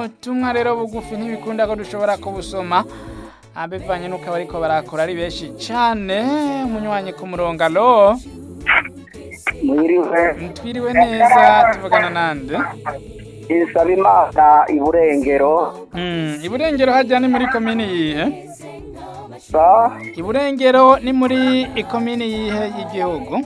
butumwa rero bugufi ntibikunda ko dushobora kubusoma Ah, bivanye n'uko abariko barakora ari benshi cane umunywanyi ku murongo alo mwiriwe twiriwe neza tuvugana nande isaba imana iburengero Mm, iburengero hajya ni muri komini yihe sa iburengero ni muri ikomini yihe y'igihugu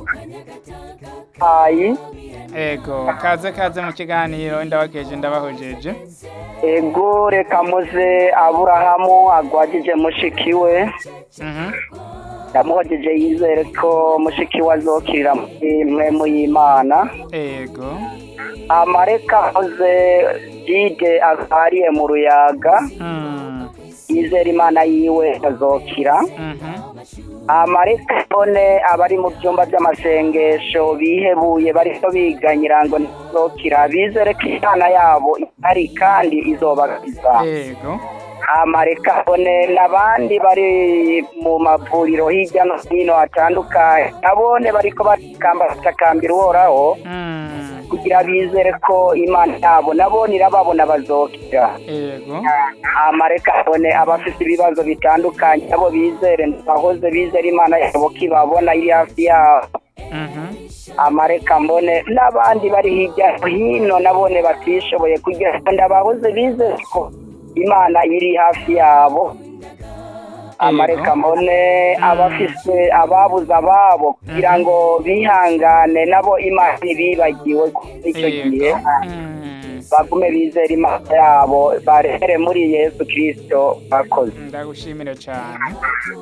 ayi ego kaze kaze mu kiganiro ndabakeje ndabahojeje ego reka muze aburahamu agwagije mushiki we Mhm. yamuhojeje yizere ko mushiki we azokirira muri mwemu y'imana ego amareka akoze jide agariye mu ruyaga Mm, yizera imana yiwe azokira mhm. amareka none abari mu byumba by'amasengesho bihebuye bariko biganyira ngo ntizokira bizere ko imana yabo ihari kandi izobakiza ego amareka none n'abandi bari mu mavuriro hirya no hino hatandukanye nabone bariko batakamba batakambira uhoraho Mm, kugira bizere ko imana yabo nabone irababona bazokira ego amareka none abafite ibibazo bitandukanye abo bizere bahoze bizera imana yabo kibabona iri hafi yabo Mhm. amareka mbone n'abandi bari hirya no hino nabone batishoboye kugira ngo ndabahoze bizere ko imana iri hafi yabo amareka mbone abafise ababuze ababo kugira ngo bihangane nabo imana ntibibagiwe kuri icyo gihe ego Mm, bagume bizera imana yabo barehere muri yesu kirisito bakoze ndagushimire cyane